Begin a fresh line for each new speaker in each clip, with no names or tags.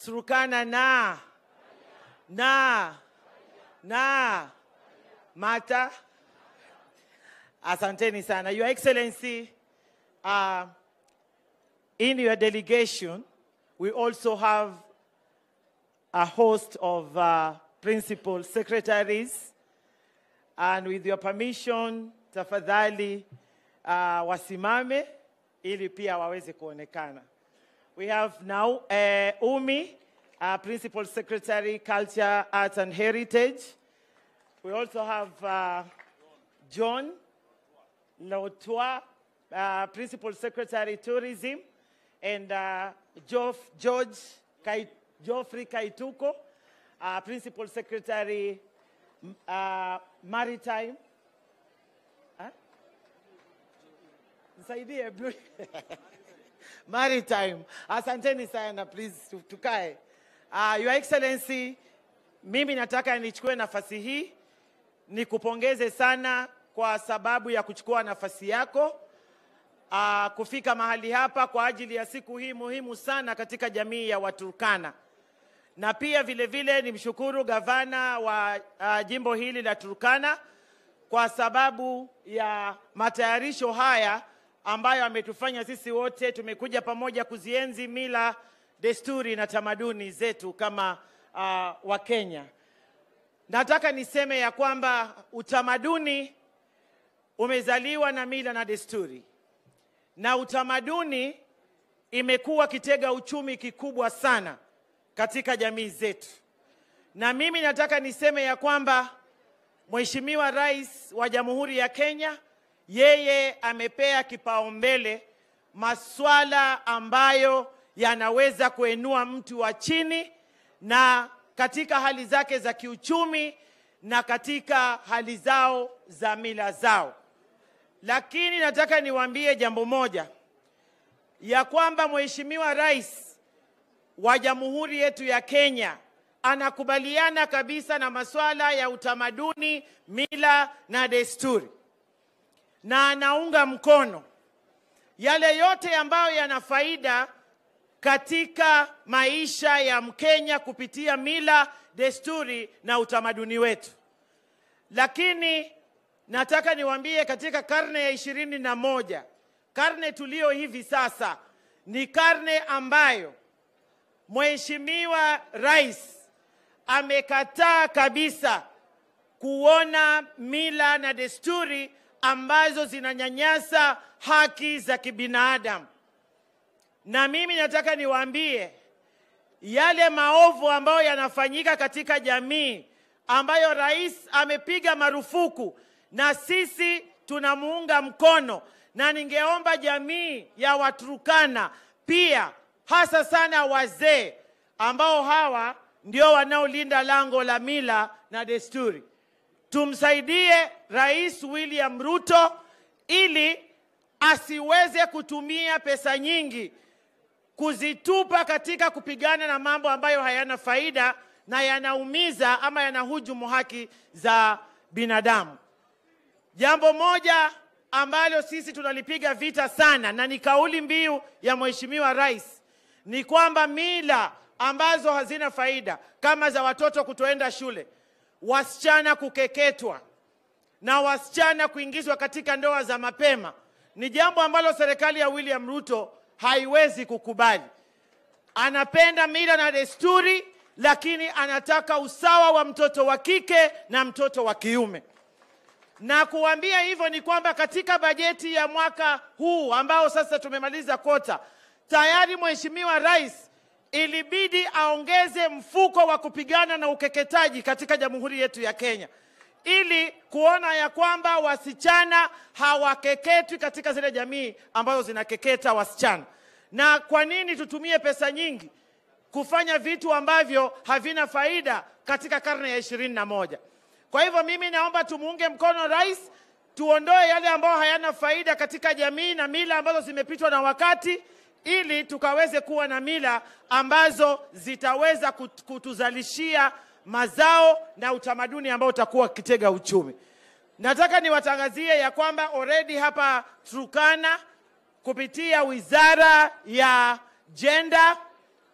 Turkana na na na Mata. Asanteni sana. Your Excellency, uh, in your delegation, we also have a host of uh, principal secretaries. And with your permission, tafadhali uh, wasimame ili pia waweze kuonekana. We have now uh, Umi, uh, Principal Secretary, Culture, Arts and Heritage. We also have uh, John Lotwa, uh, Principal Secretary, Tourism, and uh, Geoff, George Kai, Geoffrey Kaituko, uh, Principal Secretary, m- uh, Maritime. Huh? Nisaidie, Blue- Maritime. Asanteni sana, please tu- tukae. Uh, Your Excellency, mimi nataka nichukue nafasi hii nikupongeze sana kwa sababu ya kuchukua nafasi yako uh, kufika mahali hapa kwa ajili ya siku hii muhimu sana katika jamii ya Waturkana, na pia vile vile nimshukuru gavana wa uh, jimbo hili la Turkana kwa sababu ya matayarisho haya ambayo ametufanya sisi wote tumekuja pamoja kuzienzi mila, desturi na tamaduni zetu kama uh, Wakenya. Nataka niseme ya kwamba utamaduni umezaliwa na mila na desturi, na utamaduni imekuwa kitega uchumi kikubwa sana katika jamii zetu, na mimi nataka niseme ya kwamba Mheshimiwa Rais wa Jamhuri ya Kenya yeye amepea kipaumbele maswala ambayo yanaweza kuinua mtu wa chini na katika hali zake za kiuchumi na katika hali zao za mila zao. Lakini nataka niwaambie jambo moja ya kwamba Mheshimiwa Rais wa Jamhuri yetu ya Kenya anakubaliana kabisa na masuala ya utamaduni, mila na desturi, na anaunga mkono yale yote ambayo yana faida katika maisha ya Mkenya kupitia mila, desturi na utamaduni wetu. Lakini nataka niwaambie katika karne ya ishirini na moja, karne tuliyo hivi sasa, ni karne ambayo Mheshimiwa Rais amekataa kabisa kuona mila na desturi ambazo zinanyanyasa haki za kibinadamu. Na mimi nataka niwaambie yale maovu ambayo yanafanyika katika jamii ambayo rais amepiga marufuku na sisi tunamuunga mkono, na ningeomba jamii ya Waturkana pia, hasa sana wazee ambao hawa ndio wanaolinda lango la mila na desturi, tumsaidie Rais William Ruto ili asiweze kutumia pesa nyingi kuzitupa katika kupigana na mambo ambayo hayana faida na yanaumiza ama yanahujumu haki za binadamu. Jambo moja ambalo sisi tunalipiga vita sana na ni kauli mbiu ya Mheshimiwa Rais ni kwamba mila ambazo hazina faida kama za watoto kutoenda shule, wasichana kukeketwa na wasichana kuingizwa katika ndoa za mapema ni jambo ambalo serikali ya William Ruto haiwezi kukubali. Anapenda mila na desturi, lakini anataka usawa wa mtoto wa kike na mtoto wa kiume. Na kuambia hivyo ni kwamba katika bajeti ya mwaka huu ambao sasa tumemaliza kota, tayari Mheshimiwa Rais ilibidi aongeze mfuko wa kupigana na ukeketaji katika jamhuri yetu ya Kenya ili kuona ya kwamba wasichana hawakeketwi katika zile jamii ambazo zinakeketa wasichana. Na kwa nini tutumie pesa nyingi kufanya vitu ambavyo havina faida katika karne ya ishirini na moja? Kwa hivyo mimi naomba tumuunge mkono rais, tuondoe yale ambayo hayana faida katika jamii na mila ambazo zimepitwa na wakati, ili tukaweze kuwa na mila ambazo zitaweza kut- kutuzalishia mazao na utamaduni ambao utakuwa kitega uchumi. Nataka niwatangazie ya kwamba already hapa Turkana kupitia wizara ya jenda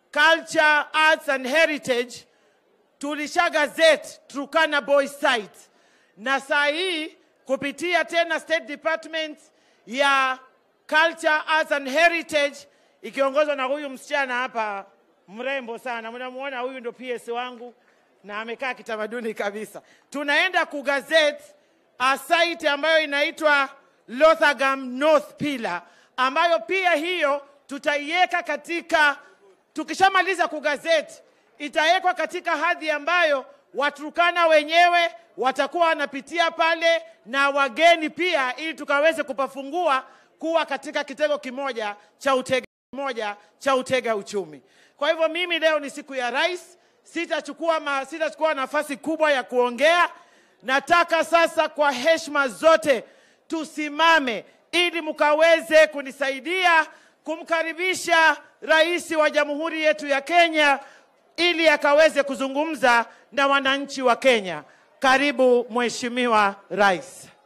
culture, arts and heritage tulisha gazette Turkana Boys site, na saa hii kupitia tena State Department ya Culture, Arts and Heritage ikiongozwa na huyu msichana hapa mrembo sana, mnamuona huyu ndo PS wangu na amekaa kitamaduni kabisa. Tunaenda kugazette a site ambayo inaitwa Lothagam North Pillar, ambayo pia hiyo tutaiweka katika, tukishamaliza kugazeti itawekwa katika hadhi ambayo Waturkana wenyewe watakuwa wanapitia pale na wageni pia, ili tukaweze kupafungua kuwa katika kitengo kimoja cha utega moja cha utega uchumi. Kwa hivyo mimi leo ni siku ya rais, sitachukua ma, sitachukua nafasi kubwa ya kuongea. Nataka sasa kwa heshima zote tusimame ili mkaweze kunisaidia kumkaribisha rais wa jamhuri yetu ya Kenya ili akaweze kuzungumza na wananchi wa Kenya. Karibu Mheshimiwa Rais.